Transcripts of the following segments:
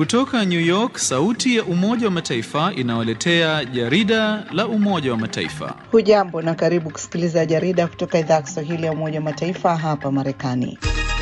Kutoka New York, sauti ya Umoja wa Mataifa inawaletea jarida la Umoja wa Mataifa. Hujambo na karibu kusikiliza jarida kutoka idhaa ya Kiswahili ya Umoja wa Mataifa hapa Marekani.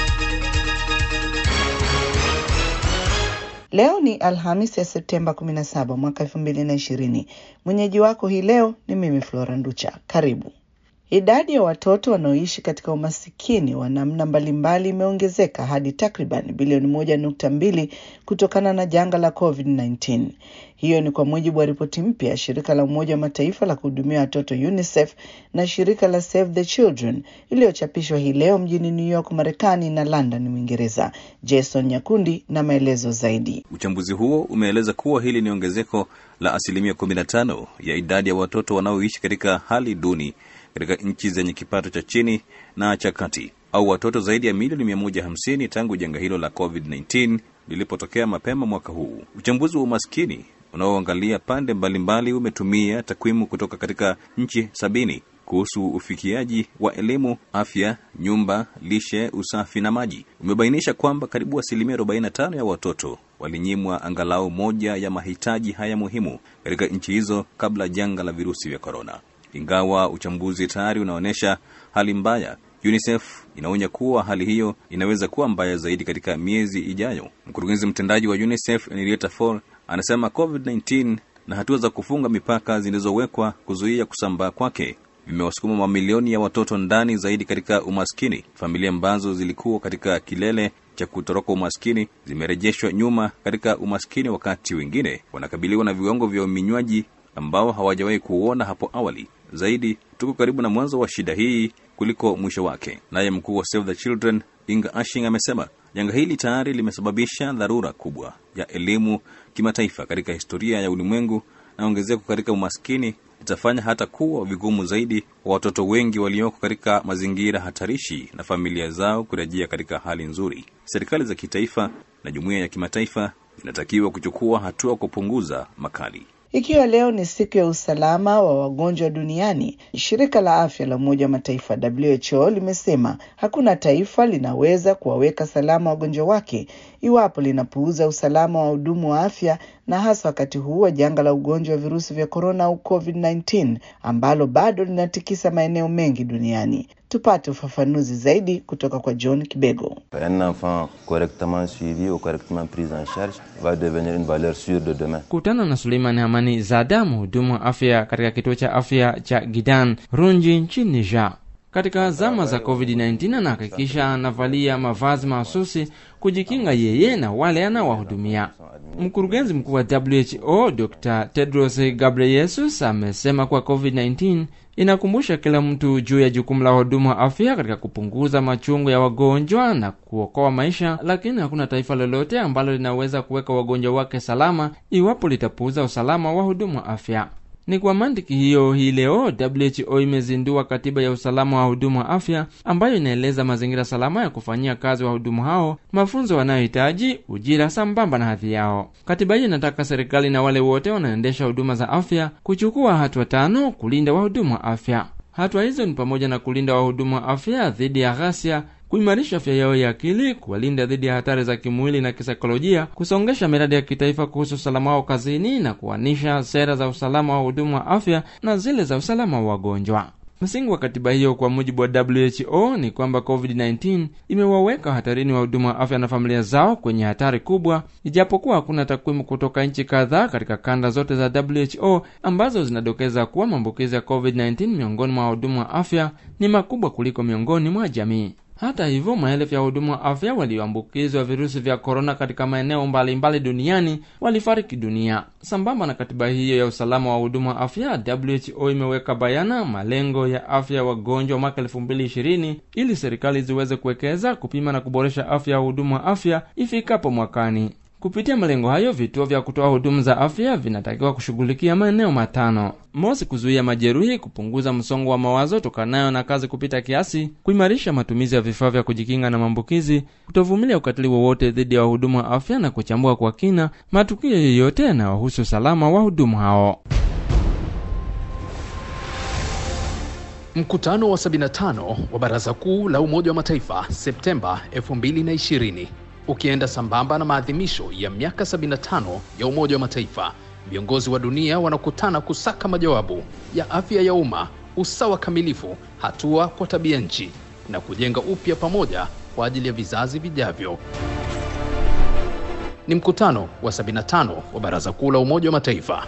Leo ni Alhamis ya Septemba 17 mwaka 2020. Mwenyeji wako hii leo ni mimi Flora Nducha. Karibu. Idadi ya watoto wanaoishi katika umasikini wa namna mbalimbali imeongezeka hadi takriban bilioni moja nukta mbili kutokana na janga la COVID-19. Hiyo ni kwa mujibu wa ripoti mpya ya shirika la Umoja wa Mataifa la kuhudumia watoto UNICEF na shirika la Save the Children iliyochapishwa hii leo mjini New York, Marekani na London, Uingereza. Jason Nyakundi na maelezo zaidi. Uchambuzi huo umeeleza kuwa hili ni ongezeko la asilimia 15 ya idadi ya watoto wanaoishi katika hali duni katika nchi zenye kipato cha chini na cha kati au watoto zaidi ya milioni 150 tangu janga hilo la COVID-19 lilipotokea mapema mwaka huu. Uchambuzi wa umaskini unaoangalia pande mbalimbali umetumia takwimu kutoka katika nchi sabini kuhusu ufikiaji wa elimu, afya, nyumba, lishe, usafi na maji. Umebainisha kwamba karibu asilimia 45 ya watoto walinyimwa angalau moja ya mahitaji haya muhimu katika nchi hizo kabla janga la virusi vya korona. Ingawa uchambuzi tayari unaonyesha hali mbaya, UNICEF inaonya kuwa hali hiyo inaweza kuwa mbaya zaidi katika miezi ijayo. Mkurugenzi mtendaji wa UNICEF Henrietta Fore anasema COVID-19 na hatua za kufunga mipaka zilizowekwa kuzuia kusambaa kwake vimewasukuma mamilioni ya watoto ndani zaidi katika umaskini. Familia ambazo zilikuwa katika kilele cha kutoroka umaskini zimerejeshwa nyuma katika umaskini, wakati wengine wanakabiliwa na viwango vya uminywaji ambao hawajawahi kuuona hapo awali. Zaidi, tuko karibu na mwanzo wa shida hii kuliko mwisho wake. Naye mkuu wa Save the Children Inga Ashing amesema janga hili tayari limesababisha dharura kubwa ya elimu kimataifa katika historia ya ulimwengu, na ongezeko katika umaskini itafanya hata kuwa vigumu zaidi kwa watoto wengi walioko katika mazingira hatarishi na familia zao kurejea katika hali nzuri. Serikali za kitaifa na jumuiya ya kimataifa zinatakiwa kuchukua hatua kupunguza makali. Ikiwa leo ni siku ya usalama wa wagonjwa duniani, shirika la afya la Umoja wa Mataifa WHO limesema hakuna taifa linaweza kuwaweka salama wagonjwa wake iwapo linapuuza usalama wa wahudumu wa afya, na hasa wakati huu wa janga la ugonjwa wa virusi vya korona au COVID-19 ambalo bado linatikisa maeneo mengi duniani. Tupate ufafanuzi zaidi kutoka kwa John Kibego. Un enfant correctement suivi ou correctement pris en charge va devenir une valeur sûre de demain. Kutana na Suleiman Hamani Zada, mhudumu wa afya katika kituo cha afya cha Gidan Runji nchini Niger. Katika zama za COVID-19 anahakikisha anavalia mavazi mahususi kujikinga yeye na wale anaowahudumia. Mkurugenzi mkuu wa WHO Dr. Tedros Ghebreyesus amesema kuwa COVID-19 inakumbusha kila mtu juu ya jukumu la wahudumu wa afya katika kupunguza machungu ya wagonjwa na kuokoa maisha, lakini hakuna taifa lolote ambalo linaweza kuweka wagonjwa wake salama iwapo litapuuza usalama wa wahudumu wa afya. Ni kwa mantiki hiyo, hii leo WHO imezindua katiba ya usalama wa wahudumu wa afya ambayo inaeleza mazingira salama ya kufanyia kazi wahudumu hao, mafunzo wanayohitaji, ujira sambamba na hadhi yao. Katiba hii inataka serikali na wale wote wanaendesha huduma za afya kuchukua hatua tano kulinda wahudumu wa afya. Hatua hizo ni pamoja na kulinda wahudumu wa afya dhidi ya ghasia kuimarisha afya yao ya akili, kuwalinda dhidi ya hatari za kimwili na kisaikolojia, kusongesha miradi ya kitaifa kuhusu usalama wao kazini na kuanisha sera za usalama wa wahudumu wa afya na zile za usalama wa wagonjwa. Msingi wa katiba hiyo kwa mujibu wa WHO ni kwamba COVID-19 imewaweka hatarini wahudumu wa afya na familia zao kwenye hatari kubwa, ijapokuwa hakuna takwimu kutoka nchi kadhaa katika kanda zote za WHO ambazo zinadokeza kuwa maambukizi ya COVID-19 miongoni mwa wahudumu wa afya ni makubwa kuliko miongoni mwa jamii. Hata hivyo, maelfu ya wahudumu wa afya walioambukizwa virusi vya korona katika maeneo mbalimbali duniani walifariki dunia. Sambamba na katiba hiyo ya usalama wa wahudumu wa afya, WHO imeweka bayana malengo ya afya ya wagonjwa mwaka elfu mbili ishirini ili serikali ziweze kuwekeza, kupima na kuboresha afya ya wahudumu wa afya ifikapo mwakani. Kupitia malengo hayo, vituo vya kutoa huduma za afya vinatakiwa kushughulikia maeneo matano: mosi, kuzuia majeruhi, kupunguza msongo wa mawazo tokanayo na kazi kupita kiasi, kuimarisha matumizi ya vifaa vya kujikinga na maambukizi, kutovumilia ukatili wowote dhidi ya wahudumu wa afya na kuchambua kwa kina matukio yoyote yanayohusu usalama wa wahudumu hao. Mkutano wa 75 wa Baraza Kuu la Umoja wa Mataifa Septemba 2020 ukienda sambamba na maadhimisho ya miaka 75 ya Umoja wa Mataifa. Viongozi wa dunia wanakutana kusaka majawabu ya afya ya umma, usawa kamilifu, hatua kwa tabia nchi na kujenga upya pamoja kwa ajili ya vizazi vijavyo. Ni mkutano wa 75 wa Baraza Kuu la Umoja wa Mataifa.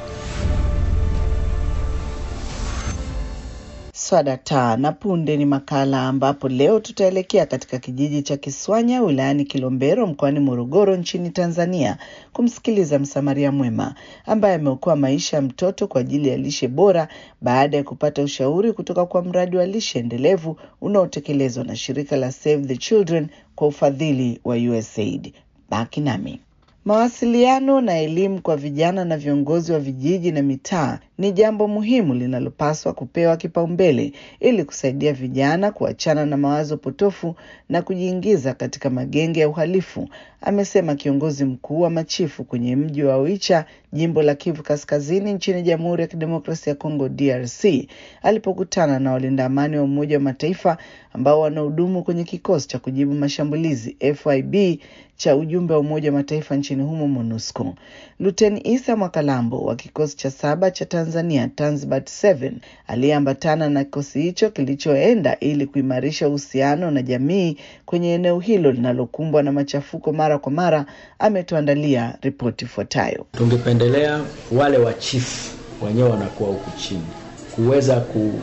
Swadata na punde ni makala ambapo leo tutaelekea katika kijiji cha Kiswanya wilayani Kilombero mkoani Morogoro nchini Tanzania kumsikiliza msamaria mwema ambaye ameokoa maisha ya mtoto kwa ajili ya lishe bora baada ya kupata ushauri kutoka kwa mradi wa lishe endelevu unaotekelezwa na shirika la Save the Children kwa ufadhili wa USAID. Baki nami. Mawasiliano na elimu kwa vijana na viongozi wa vijiji na mitaa ni jambo muhimu linalopaswa kupewa kipaumbele ili kusaidia vijana kuachana na mawazo potofu na kujiingiza katika magenge ya uhalifu, amesema kiongozi mkuu wa machifu kwenye mji wa Oicha, jimbo la Kivu Kaskazini nchini Jamhuri ya Kidemokrasia ya Kongo DRC, alipokutana na walinda amani wa Umoja wa Mataifa ambao wanahudumu kwenye kikosi cha kujibu mashambulizi FIB cha ujumbe wa Umoja wa Mataifa nchini humo MONUSCO. Luteni Isa Mwakalambo wa kikosi cha saba cha Tanzania Tanzbat 7 aliyeambatana na kikosi hicho kilichoenda ili kuimarisha uhusiano na jamii kwenye eneo hilo linalokumbwa na machafuko mara kwa mara, ametuandalia ripoti ifuatayo. Tungependelea wale wa chifu wenyewe wanakuwa huku chini kuweza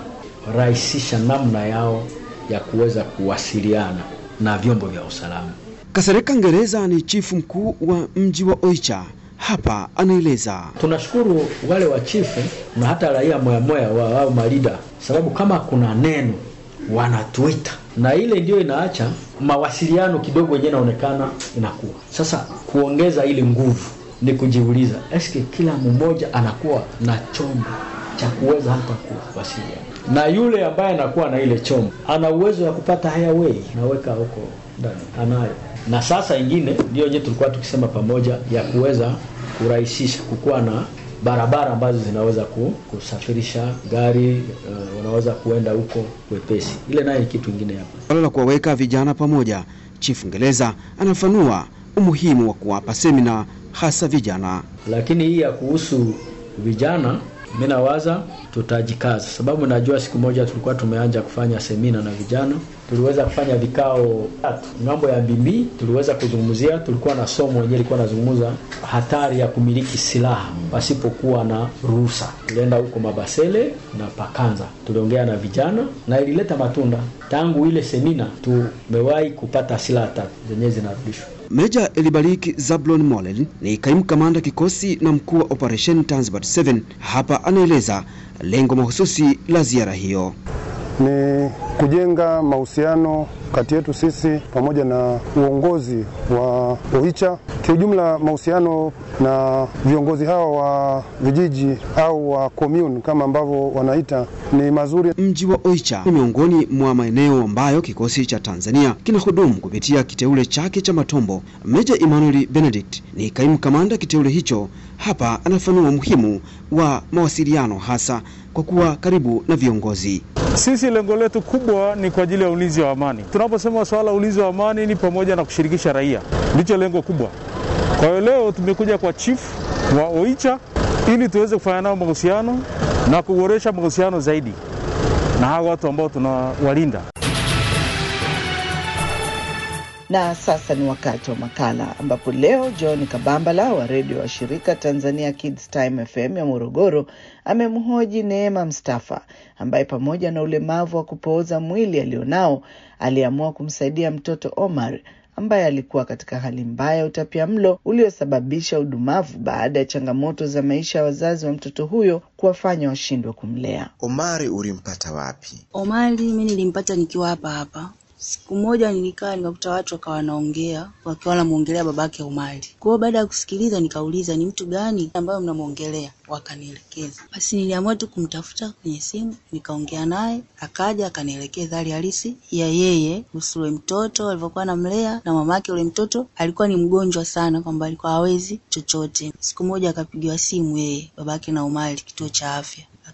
kurahisisha namna yao ya kuweza kuwasiliana na vyombo vya usalama. Kasereka Ngereza ni chifu mkuu wa mji wa Oicha. Hapa anaeleza. Tunashukuru wale wa chifu na hata raia moyamoya wa au malida, sababu kama kuna neno wanatuita, na ile ndio inaacha mawasiliano kidogo yenyewe inaonekana inakuwa sasa. Kuongeza ile nguvu ni kujiuliza, eske kila mmoja anakuwa na chombo cha kuweza hata kuwasiliana na yule ambaye anakuwa na ile chombo, ana uwezo wa kupata highway, naweka huko ndani, anayo na sasa ingine ndio yenyewe tulikuwa tukisema pamoja ya kuweza kurahisisha kukuwa na barabara ambazo zinaweza kusafirisha gari uh, wanaweza kuenda huko wepesi. Ile naye ni kitu kingine hapa. Swala la kuwaweka vijana pamoja, Chifu Ngereza anafanua umuhimu wa kuwapa semina hasa vijana. Lakini hii ya kuhusu vijana mi nawaza tutajikaza, sababu najua siku moja tulikuwa tumeanja kufanya semina na vijana, tuliweza kufanya vikao tatu. Ng'ambo ya Bimbi tuliweza kuzungumzia, tulikuwa na somo wenyewe ilikuwa nazungumza hatari ya kumiliki silaha pasipokuwa na ruhusa. Tulienda huko Mabasele na Pakanza, tuliongea na vijana na ilileta matunda. Tangu ile semina tumewahi kupata silaha tatu zenyewe zinarudishwa. Meja Elibariki Zablon Molel ni kaimu kamanda kikosi na mkuu wa operation Tanzbat 7. Hapa anaeleza lengo mahususi la ziara hiyo ni kujenga mahusiano kati yetu sisi pamoja na uongozi wa Oicha. Kiujumla, mahusiano na viongozi hao wa vijiji au wa commune kama ambavyo wanaita ni mazuri. Mji wa Oicha ni miongoni mwa maeneo ambayo kikosi cha Tanzania kinahudumu kupitia kiteule chake cha Matombo. Meja Emmanuel Benedict ni kaimu kamanda kiteule hicho. Hapa anafanua umuhimu wa mawasiliano hasa kwa kuwa karibu na viongozi. Sisi lengo letu kubwa ni kwa ajili ya ulinzi wa amani. Tunaposema swala la ulinzi wa amani ni pamoja na kushirikisha raia, ndicho lengo kubwa. Kwa hiyo leo tumekuja kwa chief wa Oicha ili tuweze kufanya nao mahusiano na kuboresha mahusiano zaidi na hawa watu ambao tunawalinda. Na sasa ni wakati wa makala ambapo leo John Kabambala wa redio wa shirika Tanzania Kids Time FM ya Morogoro amemhoji Neema Mstafa ambaye pamoja na ulemavu wa kupooza mwili alionao aliamua kumsaidia mtoto Omar ambaye alikuwa katika hali mbaya ya utapiamlo uliosababisha udumavu baada ya changamoto za maisha ya wazazi wa mtoto huyo kuwafanya washindwe kumlea. Omari ulimpata wapi? Omari mi nilimpata nikiwa hapa hapa Siku moja nilikaa nikakuta watu wakawa wanaongea wakiwa wanamwongelea babake Omari. Kwa hiyo baada ya kusikiliza nikauliza ni mtu gani ambayo mnamwongelea, wakanielekeza. Basi niliamua tu kumtafuta kwenye simu, nikaongea naye, akaja akanielekeza hali halisi ya yeye kuhusu ule mtoto alivyokuwa anamlea, na mamake ule mtoto alikuwa ni mgonjwa sana, kwamba alikuwa hawezi chochote. Siku moja akapigiwa simu yeye babake na Omari kituo cha afya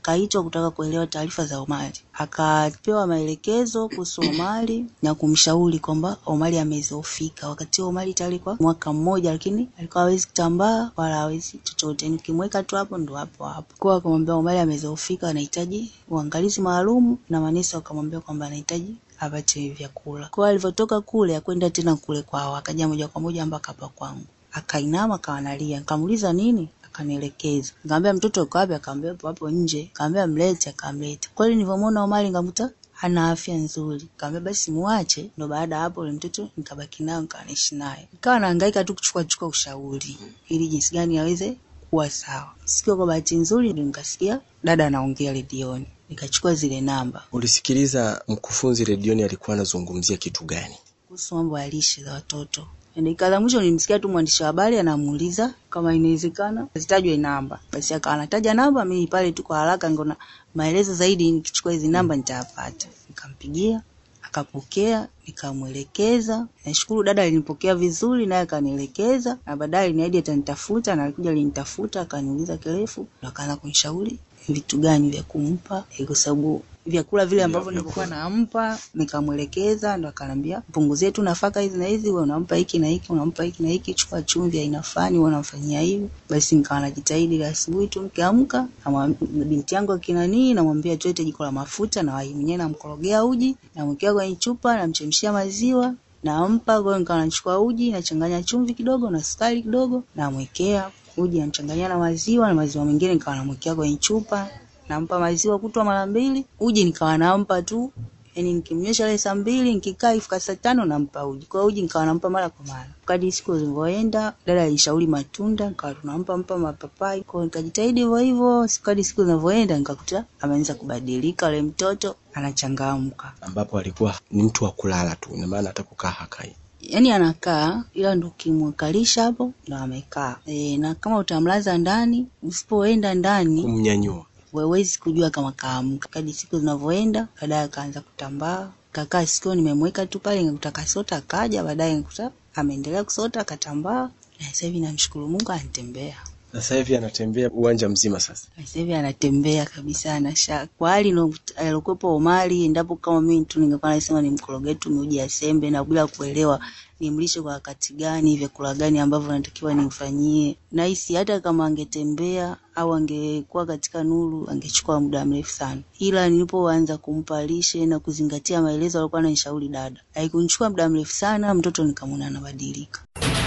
akaitwa kutaka kuelewa taarifa za Omari, akapewa maelekezo kuhusu Omari na kumshauri kwamba Omari amezofika. Wakati huo Omari tayari kwa mwaka mmoja, lakini alikuwa hawezi kutambaa wala hawezi chochote, nikimweka tu hapo ndo hapo hapo. Kwa akamwambia Omari amezofika, anahitaji uangalizi maalum, na manesi wakamwambia kwamba anahitaji apate vyakula. Kwa alivyotoka kule akwenda tena kule kwao, akaja moja kwa moja mpaka hapa kwangu, akainama akawa analia, nikamuuliza nini akanielekeza nikamwambia mtoto uko wapi? Akaambia hapo hapo nje. Nikamwambia mlete, akamleta. Kweli nilivyomwona Omari nikamkuta ana afya nzuri, nikamwambia basi muache. Ndo baada ya hapo yule mtoto nikabaki nayo, nikawa naishi naye, nikawa nahangaika tu kuchukua chukua ushauri ili jinsi gani aweze kuwa sawa. Siku kwa bahati nzuri ndio nikasikia dada anaongea redioni, nikachukua zile namba. Ulisikiliza mkufunzi redioni alikuwa anazungumzia kitu gani? kuhusu mambo ya lishe za watoto. Dakika za mwisho nilimsikia tu mwandishi wa habari anamuuliza kama inawezekana zitajwe namba, basi akawa anataja namba. Mimi pale tu kwa haraka ngona maelezo zaidi, nikichukua hizi namba nitayapata. Nikampigia akapokea, nikamwelekeza. Nashukuru dada alinipokea vizuri, naye akanielekeza, na baadaye aliniahidi atanitafuta, na alikuja alinitafuta, akaniuliza kirefu, na akaanza kunishauri vitu gani vya kumpa, eh, kwa sababu vyakula vile ambavyo nilikuwa nampa nikamwelekeza, ndo akaniambia mpunguzie tu nafaka hizi na hizi, wewe unampa hiki na hiki, unampa hiki na hiki, chukua chumvi aina fulani, wewe unamfanyia hivi. Basi nikawa najitahidi ile asubuhi tu nikiamka, namwam- binti yangu akinanii, namwambia tuete jiko la mafuta, na wai mwenyewe namkorogea uji, namwekea kwenye chupa, namchemshia maziwa nampa. Kwa hiyo nikawa nachukua uji, nachanganya chumvi kidogo na sukari kidogo, namwekea uji, namchanganyia na maziwa, na maziwa mengine nikawa namwekea kwenye chupa nampa maziwa kutwa mara mbili, uji nikawa nampa tu, yani nikimnyesha ile saa mbili, nikikaa ifika saa tano nampa uji. Kwa hiyo uji nikawa nampa mara kwa mara. Kadri siku zilivyoenda, dada alishauri matunda, nikawa tunampa mpa mapapai. Kwa hiyo nikajitahidi hivyo hivyo, kadri siku zinavyoenda, nikakuta ameanza kubadilika, yule mtoto anachangamka, ambapo alikuwa ni mtu wa kulala tu, ina maana hata kukaa hakai. yaani anakaa, ila ndo ukimwekalisha hapo ndo amekaa e, na kama utamlaza ndani, usipoenda ndani Kumnyanyua huwezi kujua kama kaamka. Kadri siku zinavyoenda, baadaye akaanza kutambaa, kakaa sikio, nimemweka tu pale, nikakuta kasota, akaja baadaye nikakuta ameendelea kusota, akatambaa, na sasa hivi namshukuru Mungu anatembea. sasa hivi anatembea uwanja mzima sasa. Na sasa hivi anatembea kabisa, anasha kwa hali ino- alikuwepo Omari, endapo kama mimi tu ningekuwa nasema nimkorogee tu miuji ya sembe na bila kuelewa nimlishe kwa wakati gani, vyakula gani ambavyo natakiwa nimfanyie. Nahisi hata kama angetembea au angekuwa katika nuru angechukua muda mrefu sana, ila nilipoanza kumpa lishe na kuzingatia maelezo alikuwa ananishauri dada, haikunichukua muda mrefu sana, mtoto nikamwona anabadilika.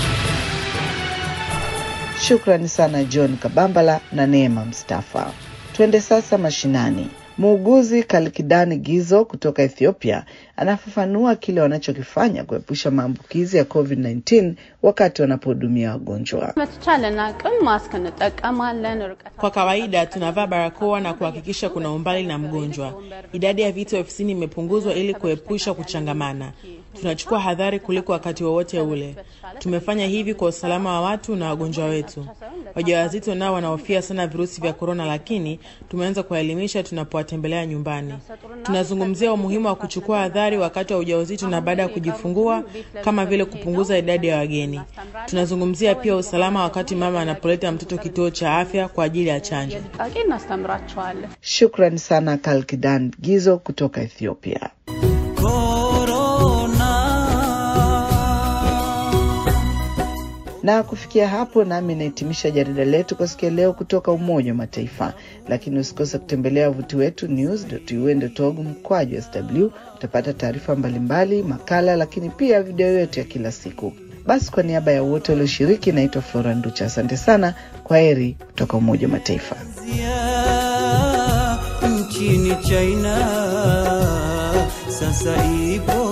Shukrani sana John Kabambala na Neema Mstafa. Twende sasa mashinani. Muuguzi Kalkidani Gizo kutoka Ethiopia anafafanua kile wanachokifanya kuepusha maambukizi ya COVID-19 wakati wanapohudumia wagonjwa. በተቻለን አቅም ማስክ እንጠቀማለን። ርቀት Kwa kawaida tunavaa barakoa na kuhakikisha kuna umbali na mgonjwa. Idadi ya viti ofisini imepunguzwa ili kuepusha kuchangamana. Tunachukua hadhari kuliko wakati wowote ule. Tumefanya hivi kwa usalama wa watu na wagonjwa wetu. Wajawazito nao wanahofia sana virusi vya korona, lakini tumeanza kuwaelimisha tunapowatembelea nyumbani. Tunazungumzia umuhimu wa kuchukua hadhari wakati wa ujauzito na baada ya kujifungua, kama vile kupunguza idadi ya wageni. Tunazungumzia pia usalama wakati mama anapoleta mtoto kituo cha afya kwa ajili ya chanjo. ጥንቃቄ እናስተምራቸዋለን። Shukrani sana Kalkidan Gizo kutoka Ethiopia. Na kufikia hapo, nami nahitimisha jarida letu kwa siku ya leo kutoka Umoja wa Mataifa, lakini usikose kutembelea wavuti wetu news.un.org mkwaju sw. Utapata taarifa mbalimbali, makala, lakini pia video yetu ya kila siku. Basi, kwa niaba ya wote walioshiriki, naitwa Flora Nducha. Asante sana, kwa heri kutoka Umoja wa Mataifa. nchini China sasa ipo